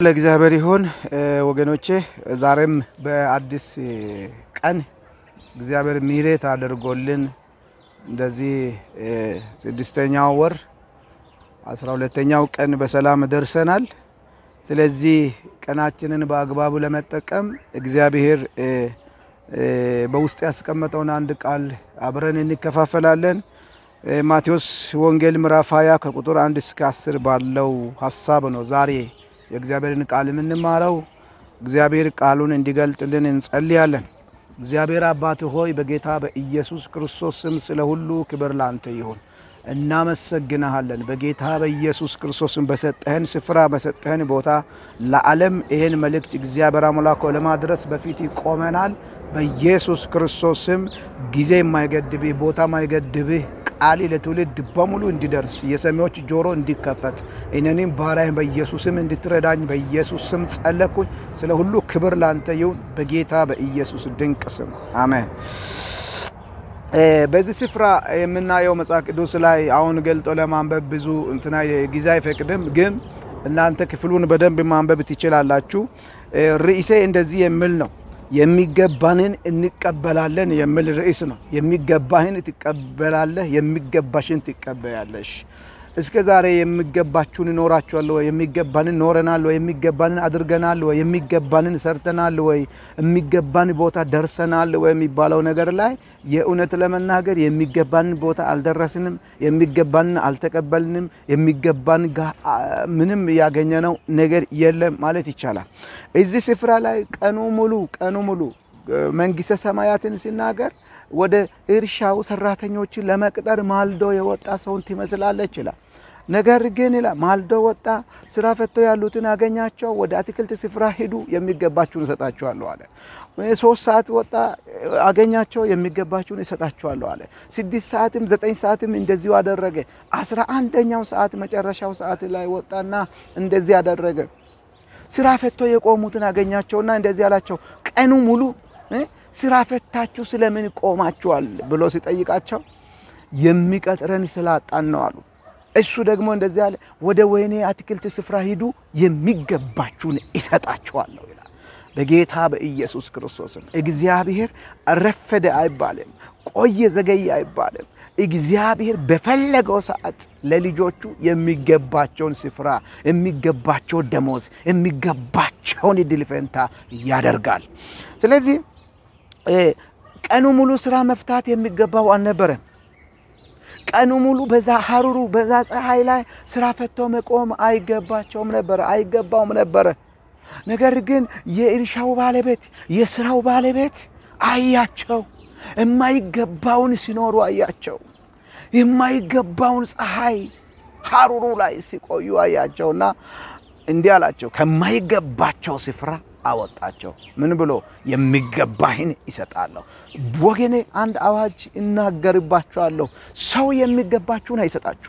ለእግዚአብሔር ይሁን ወገኖቼ፣ ዛሬም በአዲስ ቀን እግዚአብሔር ምሕረት አድርጎልን እንደዚህ ስድስተኛው ወር አስራ ሁለተኛው ቀን በሰላም ደርሰናል። ስለዚህ ቀናችንን በአግባቡ ለመጠቀም እግዚአብሔር በውስጥ ያስቀመጠውን አንድ ቃል አብረን እንከፋፈላለን። ማቴዎስ ወንጌል ምዕራፍ 20 ከቁጥር አንድ እስከ አስር ባለው ሀሳብ ነው ዛሬ የእግዚአብሔርን ቃል የምንማረው። እግዚአብሔር ቃሉን እንዲገልጥልን እንጸልያለን። እግዚአብሔር አባት ሆይ በጌታ በኢየሱስ ክርስቶስ ስም ስለ ሁሉ ክብር ላንተ ይሁን። እናመሰግናሃለን። በጌታ በኢየሱስ ክርስቶስም በሰጠህን ስፍራ በሰጠህን ቦታ ለዓለም ይህን መልእክት እግዚአብሔር አምላኮ ለማድረስ በፊት ቆመናል። በኢየሱስ ክርስቶስ ስም ጊዜ የማይገድብህ ቦታ የማይገድብህ ቃል ለትውልድ በሙሉ እንዲደርስ የሰሚዎች ጆሮ እንዲከፈት እኔንም ባሪያህን በኢየሱስም እንድትረዳኝ በኢየሱስ ስም ጸለኩኝ። ስለ ሁሉ ክብር ላንተ ይሁን በጌታ በኢየሱስ ድንቅ ስም አሜን። በዚህ ስፍራ የምናየው መጽሐፍ ቅዱስ ላይ አሁን ገልጦ ለማንበብ ብዙ እንትና ጊዜ አይፈቅድም፣ ግን እናንተ ክፍሉን በደንብ ማንበብ ትችላላችሁ። ርዕሴ እንደዚህ የሚል ነው የሚገባንን እንቀበላለን የሚል ርዕስ ነው። የሚገባህን ትቀበላለህ፣ የሚገባሽን ትቀበያለሽ። እስከ ዛሬ የሚገባችሁን እኖራችኋል ወይ? የሚገባንን ኖረናል ወይ? የሚገባንን አድርገናል ወይ? የሚገባንን ሰርተናል ወይ? የሚገባን ቦታ ደርሰናል ወይ? የሚባለው ነገር ላይ የእውነት ለመናገር የሚገባንን ቦታ አልደረስንም፣ የሚገባንን አልተቀበልንም፣ የሚገባን ምንም ያገኘነው ነገር የለም ማለት ይቻላል። እዚህ ስፍራ ላይ ቀኑ ሙሉ ቀኑ ሙሉ መንግስተ ሰማያትን ሲናገር ወደ እርሻው ሰራተኞችን ለመቅጠር ማልዶ የወጣ ሰውን ትመስላለች ይላል። ነገር ግን ይላል ማልዶ ወጣ፣ ስራ ፈቶ ያሉትን አገኛቸው፣ ወደ አትክልት ስፍራ ሂዱ፣ የሚገባችሁን እሰጣችኋለሁ አለ። ሶስት ሰዓት ወጣ፣ አገኛቸው፣ የሚገባችሁን እሰጣችኋለሁ አለ። ስድስት ሰዓትም ዘጠኝ ሰዓትም እንደዚሁ አደረገ። አስራ አንደኛው ሰዓት መጨረሻው ሰዓት ላይ ወጣና እንደዚህ አደረገ። ስራ ፈቶ የቆሙትን አገኛቸውና እንደዚህ አላቸው፣ ቀኑ ሙሉ ስራ ፈታችሁ ስለምን ቆማችኋል ብሎ ሲጠይቃቸው የሚቀጥረን ስላጣን ነው አሉ። እሱ ደግሞ እንደዚህ አለ፣ ወደ ወይኔ አትክልት ስፍራ ሂዱ የሚገባችሁን ይሰጣችኋለሁ ይላል። በጌታ በኢየሱስ ክርስቶስም እግዚአብሔር ረፈደ አይባልም፣ ቆየ ዘገየ አይባልም። እግዚአብሔር በፈለገው ሰዓት ለልጆቹ የሚገባቸውን ስፍራ፣ የሚገባቸውን ደሞዝ፣ የሚገባቸውን እድል ፈንታ ያደርጋል። ስለዚህ ቀኑ ሙሉ ስራ መፍታት የሚገባው አልነበረም። ቀኑ ሙሉ በዛ ሀሩሩ በዛ ፀሐይ ላይ ስራ ፈቶ መቆም አይገባቸውም ነበረ፣ አይገባውም ነበረ። ነገር ግን የእርሻው ባለቤት የስራው ባለቤት አያቸው። የማይገባውን ሲኖሩ አያቸው። የማይገባውን ፀሐይ ሀሩሩ ላይ ሲቆዩ አያቸውና እንዲህ አላቸው፣ ከማይገባቸው ስፍራ አወጣቸው። ምን ብሎ የሚገባህን ይሰጣለሁ። ወገኔ አንድ አዋጅ እናገርባችኋለሁ። ሰው የሚገባችሁን አይሰጣችሁ።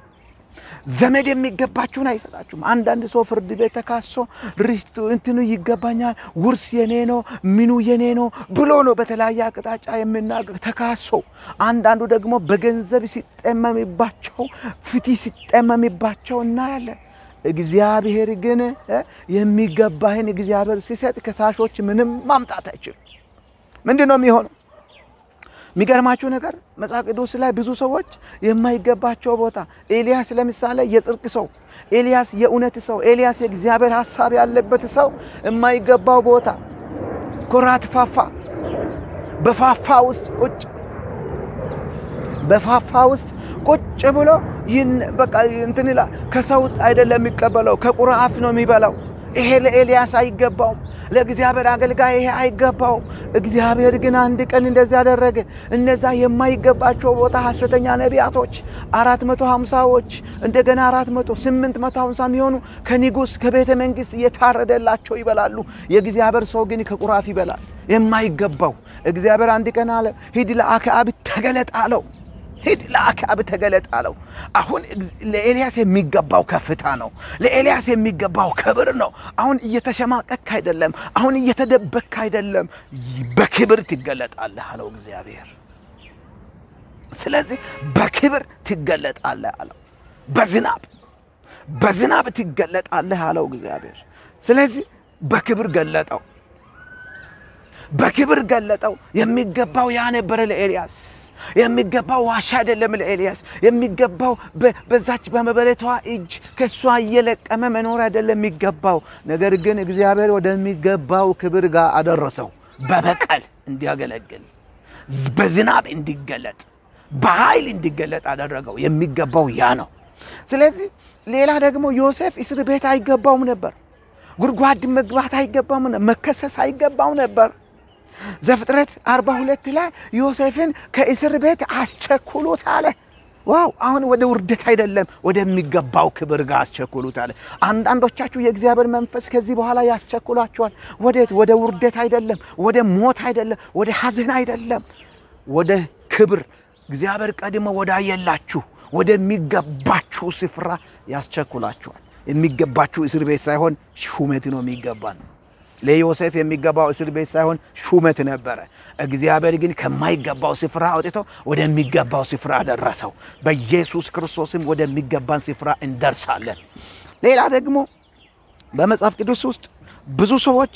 ዘመድ የሚገባችሁን አይሰጣችሁም። አንዳንድ ሰው ፍርድ ቤት ተካሶ ርስቱ እንትኑ ይገባኛል፣ ውርስ የኔ ነው፣ ምኑ የኔ ነው ብሎ ነው በተለያየ አቅጣጫ የሚናገር ተካሶ። አንዳንዱ ደግሞ በገንዘብ ሲጠመምባቸው፣ ፍትህ ሲጠመምባቸው እናያለን። እግዚአብሔር ግን የሚገባህን እግዚአብሔር ሲሰጥ ከሳሾች ምንም ማምጣት አይችልም። ምንድን ነው የሚሆነው? የሚገርማችሁ ነገር መጽሐፍ ቅዱስ ላይ ብዙ ሰዎች የማይገባቸው ቦታ ኤልያስ ለምሳሌ የጽድቅ ሰው ኤልያስ የእውነት ሰው ኤልያስ የእግዚአብሔር ሀሳብ ያለበት ሰው የማይገባው ቦታ ኮራት ፋፋ በፋፋ ውስጥ ቁጭ በፋፋ ውስጥ ቁጭ ብሎ በቃ እንትን ይላል። ከሰው አይደለም የሚቀበለው ከቁራ አፍ ነው የሚበላው። ይሄ ለኤልያስ አይገባውም። ለእግዚአብሔር አገልጋይ ይሄ አይገባውም። እግዚአብሔር ግን አንድ ቀን እንደዚህ ያደረገ። እነዛ የማይገባቸው ቦታ ሐሰተኛ ነቢያቶች አራት መቶ ሀምሳዎች እንደገና አራት መቶ ስምንት መቶ ሀምሳ የሚሆኑ ከንጉሥ ከቤተ መንግሥት እየታረደላቸው ይበላሉ። የእግዚአብሔር ሰው ግን ከቁራፍ ይበላል። የማይገባው እግዚአብሔር አንድ ቀን አለ ሂድ ለአክዓብ ተገለጥ አለው። ሂድ ለአክዓብ ተገለጥ አለው። አሁን ለኤልያስ የሚገባው ከፍታ ነው። ለኤልያስ የሚገባው ክብር ነው። አሁን እየተሸማቀክ አይደለም። አሁን እየተደበክ አይደለም። በክብር ትገለጣለህ አለው እግዚአብሔር። ስለዚህ በክብር ትገለጣለህ አለው። በዝናብ በዝናብ ትገለጣለህ አለው እግዚአብሔር። ስለዚህ በክብር ገለጠው፣ በክብር ገለጠው። የሚገባው ያ ነበረ ለኤልያስ የሚገባው ዋሻ አይደለም ለኤልያስ የሚገባው በዛች በመበለቷ እጅ ከእሷ እየለቀመ መኖር አይደለም የሚገባው። ነገር ግን እግዚአብሔር ወደሚገባው ክብር ጋር አደረሰው። በበቀል እንዲያገለግል፣ በዝናብ እንዲገለጥ፣ በኃይል እንዲገለጥ አደረገው። የሚገባው ያ ነው። ስለዚህ ሌላ ደግሞ ዮሴፍ እስር ቤት አይገባውም ነበር። ጉድጓድ መግባት አይገባም፣ መከሰስ አይገባው ነበር። ዘፍጥረት 42 ላይ ዮሴፍን ከእስር ቤት አስቸኩሉት አለ። ዋው! አሁን ወደ ውርደት አይደለም ወደሚገባው ክብር ጋር አስቸኩሉት አለ። አንዳንዶቻችሁ የእግዚአብሔር መንፈስ ከዚህ በኋላ ያስቸኩላችኋል። ወዴት? ወደ ውርደት አይደለም፣ ወደ ሞት አይደለም፣ ወደ ሐዘን አይደለም፣ ወደ ክብር እግዚአብሔር ቀድሞ ወዳየላችሁ ወደሚገባችሁ ስፍራ ያስቸኩላችኋል። የሚገባችሁ እስር ቤት ሳይሆን ሹመት ነው የሚገባን ለዮሴፍ የሚገባው እስር ቤት ሳይሆን ሹመት ነበረ። እግዚአብሔር ግን ከማይገባው ስፍራ አውጥቶ ወደሚገባው ስፍራ ደረሰው። በኢየሱስ ክርስቶስም ወደሚገባን ስፍራ እንደርሳለን። ሌላ ደግሞ በመጽሐፍ ቅዱስ ውስጥ ብዙ ሰዎች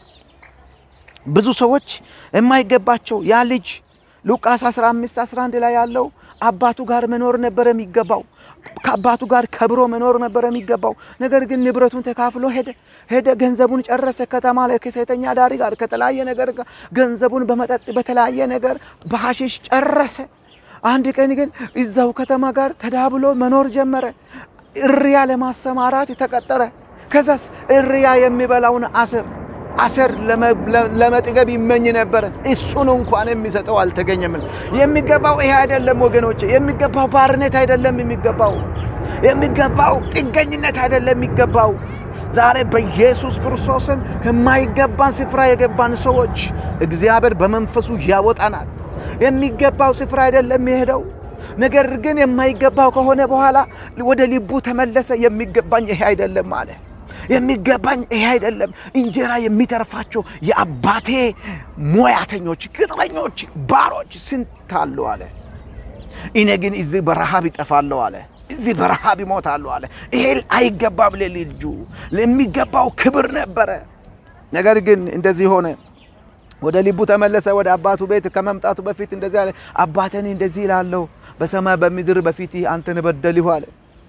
ብዙ ሰዎች የማይገባቸው ያ ልጅ ሉቃስ 15 11 ላይ ያለው አባቱ ጋር መኖር ነበረ የሚገባው። ከአባቱ ጋር ከብሮ መኖር ነበረ የሚገባው። ነገር ግን ንብረቱን ተካፍሎ ሄደ ሄደ፣ ገንዘቡን ጨረሰ። ከተማ ላይ ከሴተኛ ዳሪ ጋር ከተለያየ ነገር ጋር ገንዘቡን በመጠጥ በተለያየ ነገር በሐሺሽ ጨረሰ። አንድ ቀን ግን እዛው ከተማ ጋር ተዳብሎ መኖር ጀመረ። እርያ ለማሰማራት ተቀጠረ። ከዛስ እርያ የሚበላውን አሰር አሰር ለመጥገብ ይመኝ ነበረ። እሱን እንኳን የሚሰጠው አልተገኘም። የሚገባው ይሄ አይደለም ወገኖች፣ የሚገባው ባርነት አይደለም የሚገባው የሚገባው ጥገኝነት አይደለም የሚገባው። ዛሬ በኢየሱስ ክርስቶስም ከማይገባን ስፍራ የገባን ሰዎች እግዚአብሔር በመንፈሱ ያወጣናል። የሚገባው ስፍራ አይደለም የሄደው ነገር ግን የማይገባው ከሆነ በኋላ ወደ ልቡ ተመለሰ። የሚገባኝ ይሄ አይደለም አለ። የሚገባኝ ይሄ አይደለም። እንጀራ የሚተርፋቸው የአባቴ ሙያተኞች፣ ቅጥረኞች፣ ባሮች ስንት አሉ አለ። እኔ ግን እዚህ በረሃብ ይጠፋለሁ አለ። እዚህ በረሃብ ይሞታሉ አለ። ይሄ አይገባም ለልጁ ለሚገባው ክብር ነበረ። ነገር ግን እንደዚህ ሆነ። ወደ ልቡ ተመለሰ። ወደ አባቱ ቤት ከመምጣቱ በፊት እንደዚህ አለ፣ አባቴን እንደዚህ እላለሁ በሰማይ በምድር በፊት አንተን በደልሁ አለ።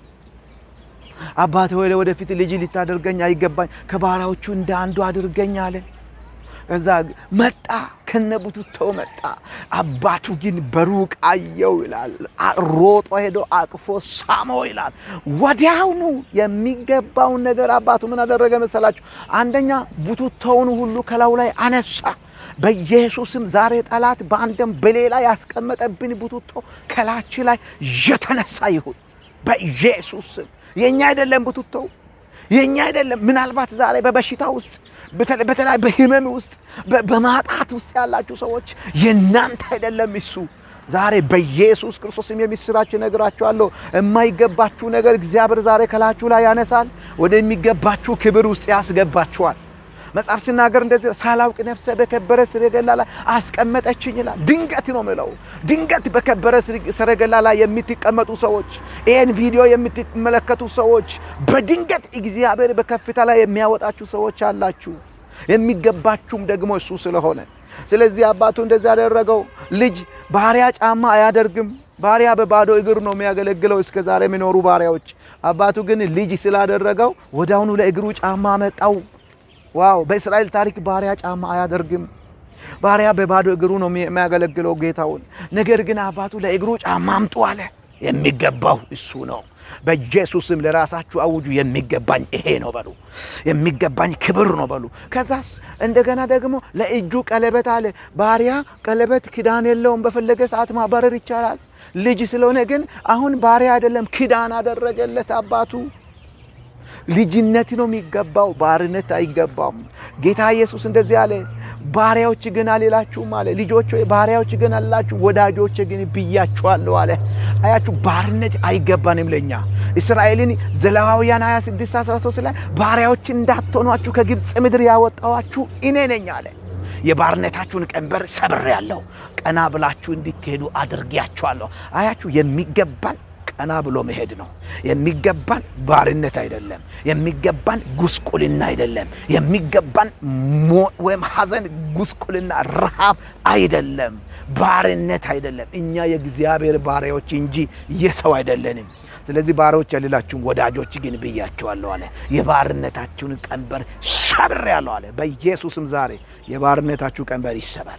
አባቴ ሆይ ወደፊት ልጅ ልታደርገኝ አይገባኝ፣ ከባሪያዎቹ እንደ አንዱ አድርገኝ አለ። ከዛ መጣ፣ ከነቡትተው መጣ። አባቱ ግን በሩቅ አየው ይላል። ሮጦ ሄዶ አቅፎ ሳመው ይላል። ወዲያውኑ የሚገባውን ነገር አባቱ ምን አደረገ መሰላችሁ? አንደኛ ቡትቶውን ሁሉ ከላዩ ላይ አነሳ። በኢየሱስም ዛሬ ጠላት በአንድም በሌላ ያስቀመጠብን ቡትቶ ከላች ላይ የተነሳ ይሁን በኢየሱስ ስም። የእኛ አይደለም ቡትቶው የእኛ አይደለም። ምናልባት ዛሬ በበሽታ ውስጥ በተለይ በህመም ውስጥ በማጣት ውስጥ ያላችሁ ሰዎች የእናንተ አይደለም እሱ። ዛሬ በኢየሱስ ክርስቶስም የምስራች እነግራችኋለሁ። የማይገባችሁ ነገር እግዚአብሔር ዛሬ ከላችሁ ላይ ያነሳል፣ ወደሚገባችሁ ክብር ውስጥ ያስገባችኋል። መጽሐፍ ሲናገር እንደዚህ ሳላውቅ ነፍሰ በከበረ ሰረገላ ላይ አስቀመጠችኝ ይላል። ድንገት ነው ምለው። ድንገት በከበረ ሰረገላ ላይ የምትቀመጡ ሰዎች፣ ይህን ቪዲዮ የምትመለከቱ ሰዎች፣ በድንገት እግዚአብሔር በከፍታ ላይ የሚያወጣችሁ ሰዎች አላችሁ። የሚገባችሁም ደግሞ እሱ ስለሆነ ስለዚህ አባቱ እንደዚህ ያደረገው ልጅ ባሪያ ጫማ አያደርግም። ባሪያ በባዶ እግር ነው የሚያገለግለው እስከ ዛሬ የሚኖሩ ባሪያዎች። አባቱ ግን ልጅ ስላደረገው ወዲያውኑ ለእግሩ ጫማ መጣው። ዋው! በእስራኤል ታሪክ ባሪያ ጫማ አያደርግም። ባሪያ በባዶ እግሩ ነው የሚያገለግለው ጌታውን። ነገር ግን አባቱ ለእግሩ ጫማ አምጡ አለ። የሚገባው እሱ ነው። በኢየሱስም ለራሳችሁ አውጁ። የሚገባኝ ይሄ ነው በሉ። የሚገባኝ ክብር ነው በሉ። ከዛስ እንደገና ደግሞ ለእጁ ቀለበት አለ። ባሪያ ቀለበት ኪዳን የለውም። በፈለገ ሰዓት ማባረር ይቻላል። ልጅ ስለሆነ ግን አሁን ባሪያ አይደለም፣ ኪዳን አደረገለት አባቱ። ልጅነት ነው የሚገባው፣ ባርነት አይገባም። ጌታ ኢየሱስ እንደዚህ አለ፣ ባሪያዎች ግን አልላችሁም አለ። ልጆች ባሪያዎች ግን አላችሁ፣ ወዳጆች ግን ብያችኋለሁ አለ። አያችሁ፣ ባርነት አይገባንም ለኛ። እስራኤልን ዘሌዋውያን 26 13 ላይ ባሪያዎች እንዳትሆኗችሁ ከግብፅ ምድር ያወጣኋችሁ እኔ ነኝ አለ። የባርነታችሁን ቀንበር ሰብሬያለሁ፣ ቀና ብላችሁ እንድትሄዱ አድርጌያችኋለሁ። አያችሁ የሚገባን ቀና ብሎ መሄድ ነው የሚገባን። ባርነት አይደለም የሚገባን፣ ጉስቁልና አይደለም የሚገባን፣ ወይም ሐዘን፣ ጉስቁልና፣ ረሃብ አይደለም፣ ባርነት አይደለም። እኛ የእግዚአብሔር ባሪያዎች እንጂ የሰው አይደለንም። ስለዚህ ባሪያዎች ያልላችሁም ወዳጆች ግን ብያቸዋለሁ አለ። የባርነታችሁን ቀንበር ሰብሬአለሁ አለ። በኢየሱስም ዛሬ የባርነታችሁ ቀንበር ይሰበር።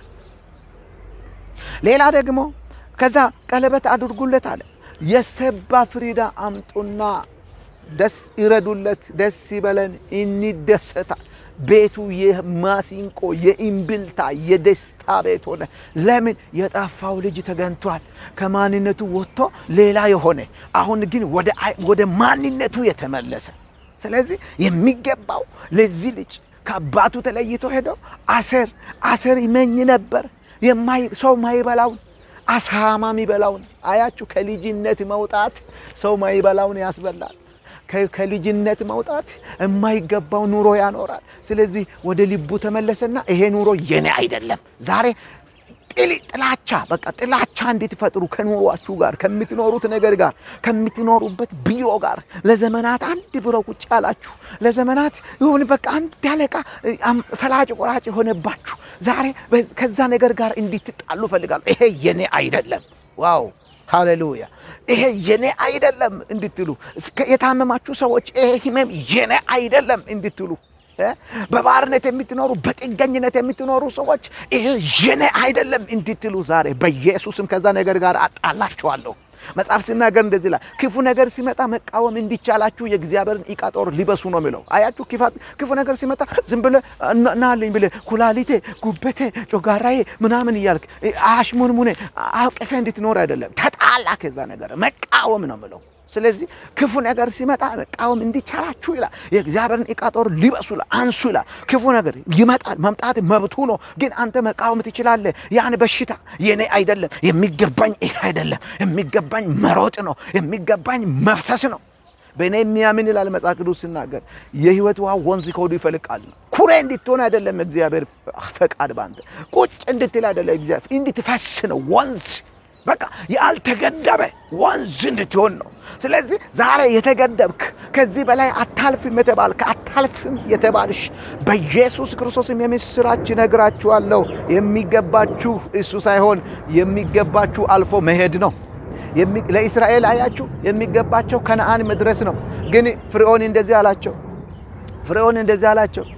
ሌላ ደግሞ ከዛ ቀለበት አድርጉለት አለ። የሰባ ፍሪዳ አምጡና ደስ ይረዱለት፣ ደስ ይበለን፣ እንደሰታ ቤቱ የማሲንቆ የኢምብልታ የደስታ ቤት ሆነ። ለምን? የጠፋው ልጅ ተገኝቷል። ከማንነቱ ወጥቶ ሌላ የሆነ አሁን ግን ወደ ማንነቱ የተመለሰ። ስለዚህ የሚገባው ለዚህ ልጅ ከአባቱ ተለይቶ ሄደው አሰር አሰር ይመኝ ነበር ሰው ማይበላውን አሳማ የሚበላውን አያችሁ። ከልጅነት መውጣት ሰው ማይበላውን ያስበላል። ከልጅነት መውጣት የማይገባው ኑሮ ያኖራል። ስለዚህ ወደ ልቡ ተመለሰና ይሄ ኑሮ የኔ አይደለም። ዛሬ ጥላቻ በቃ ጥላቻ እንድትፈጥሩ ከኑሯችሁ ጋር ከምትኖሩት ነገር ጋር ከምትኖሩበት ቢሮ ጋር ለዘመናት አንድ ቢሮ ቁጭ ያላችሁ ለዘመናት ይሁን በቃ አንድ አለቃ ፈላጭ ቆራጭ የሆነባችሁ ዛሬ ከዛ ነገር ጋር እንድትጣሉ እፈልጋለሁ። ይሄ የኔ አይደለም። ዋው ሃሌሉያ! ይሄ የኔ አይደለም እንድትሉ የታመማችሁ ሰዎች ይሄ ህመም የኔ አይደለም እንድትሉ በባርነት የምትኖሩ በጥገኝነት የምትኖሩ ሰዎች ይሄ የኔ አይደለም እንድትሉ ዛሬ በኢየሱስም ከዛ ነገር ጋር አጣላችኋለሁ። መጽሐፍ ሲናገር እንደዚህ ላይ ክፉ ነገር ሲመጣ መቃወም እንዲቻላችሁ የእግዚአብሔርን ዕቃ ጦር ሊበሱ ነው የሚለው። አያችሁ፣ ክፉ ነገር ሲመጣ ዝም ብለህ ናልኝ ብለህ ኩላሊቴ፣ ጉበቴ፣ ጮጋራዬ ምናምን እያልክ አሽሙንሙኔ አውቅፌ እንድትኖር አይደለም። ተጣላ ከዛ ነገር መቃወም ነው የሚለው። ስለዚህ ክፉ ነገር ሲመጣ መቃወም እንዲቻላችሁ ይላል። የእግዚአብሔርን ዕቃ ጦር ሊበሱ ይላል፣ አንሱ ይላል። ክፉ ነገር ይመጣል፣ መምጣት መብቱ ነው። ግን አንተ መቃወም ትችላለህ። ያን በሽታ የኔ አይደለም፣ የሚገባኝ ይህ አይደለም፣ የሚገባኝ መሮጥ ነው፣ የሚገባኝ መፍሰስ ነው። በእኔ የሚያምን ይላል መጽሐፍ ቅዱስ ሲናገር የሕይወት ውሃ ወንዝ ከሆዱ ይፈልቃል ነው። ኩሬ እንድትሆን አይደለም እግዚአብሔር ፈቃድ፣ በአንተ ቁጭ እንድትል አይደለም እግዚአብሔር፣ እንድትፈስ ነው ወንዝ በቃ ያልተገደበ ወንዝ እንድትሆን ነው። ስለዚህ ዛሬ የተገደብክ ከዚህ በላይ አታልፍም የተባልክ አታልፍም የተባልሽ በኢየሱስ ክርስቶስም የምስራች ነግራችኋለሁ። የሚገባችሁ እሱ ሳይሆን የሚገባችሁ አልፎ መሄድ ነው። ለእስራኤል አያችሁ የሚገባቸው ከነአን መድረስ ነው። ግን ፍርዖን እንደዚህ አላቸው። ፍርዖን እንደዚህ አላቸው።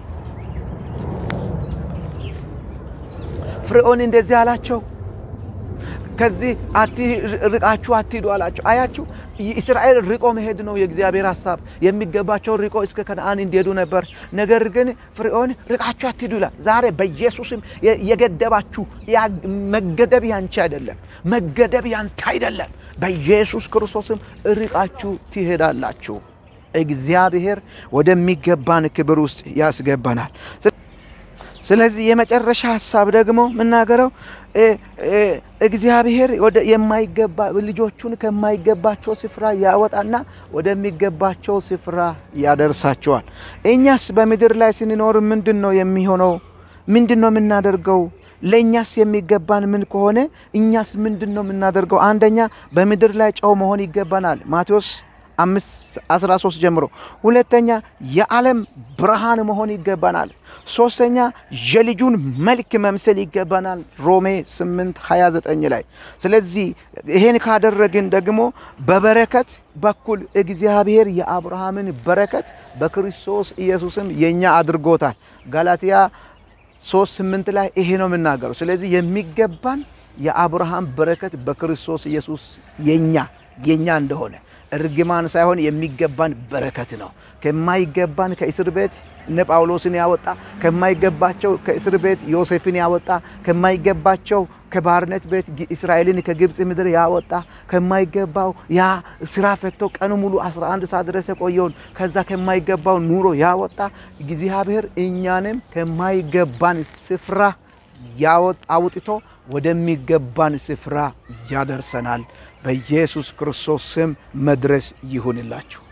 ፍርዖን እንደዚህ አላቸው ከዚህ ርቃችሁ አትሂዱ አላቸው። አያችሁ እስራኤል ርቆ መሄድ ነው የእግዚአብሔር ሀሳብ። የሚገባቸው ርቆ እስከ ከነአን እንዲሄዱ ነበር። ነገር ግን ፍርዖን ርቃችሁ አትሂዱ ይላል። ዛሬ በኢየሱስም የገደባችሁ መገደብ ያንቺ አይደለም፣ መገደብ ያንተ አይደለም። በኢየሱስ ክርስቶስም ርቃችሁ ትሄዳላችሁ። እግዚአብሔር ወደሚገባን ክብር ውስጥ ያስገባናል። ስለዚህ የመጨረሻ ሀሳብ ደግሞ የምናገረው እግዚአብሔር ወደ የማይገባ ልጆቹን ከማይገባቸው ስፍራ ያወጣና ወደሚገባቸው ስፍራ ያደርሳቸዋል። እኛስ በምድር ላይ ስንኖር ምንድን ነው የሚሆነው? ምንድን ነው የምናደርገው? ለእኛስ የሚገባን ምን ከሆነ እኛስ ምንድን ነው የምናደርገው? አንደኛ በምድር ላይ ጨው መሆን ይገባናል። ማቴዎስ አምስት አስራ ሶስት ጀምሮ። ሁለተኛ የዓለም ብርሃን መሆን ይገባናል። ሶስተኛ የልጁን መልክ መምሰል ይገባናል። ሮሜ 8 29 ላይ። ስለዚህ ይሄን ካደረግን ደግሞ በበረከት በኩል እግዚአብሔር የአብርሃምን በረከት በክርስቶስ ኢየሱስም የእኛ አድርጎታል። ጋላትያ 3 8 ላይ ይሄ ነው የምናገረው። ስለዚህ የሚገባን የአብርሃም በረከት በክርስቶስ ኢየሱስ የኛ የኛ እንደሆነ እርግማን ሳይሆን የሚገባን በረከት ነው። ከማይገባን ከእስር ቤት እነ ጳውሎስን ያወጣ ከማይገባቸው ከእስር ቤት ዮሴፍን ያወጣ ከማይገባቸው ከባርነት ቤት እስራኤልን ከግብፅ ምድር ያወጣ ከማይገባው ያ ስራ ፈቶ ቀኑ ሙሉ 11 ሰዓት ድረስ የቆየውን ከዛ ከማይገባው ኑሮ ያወጣ እግዚአብሔር እኛንም ከማይገባን ስፍራ አውጥቶ ወደሚገባን ስፍራ ያደርሰናል። በኢየሱስ ክርስቶስ ስም መድረስ ይሁንላችሁ።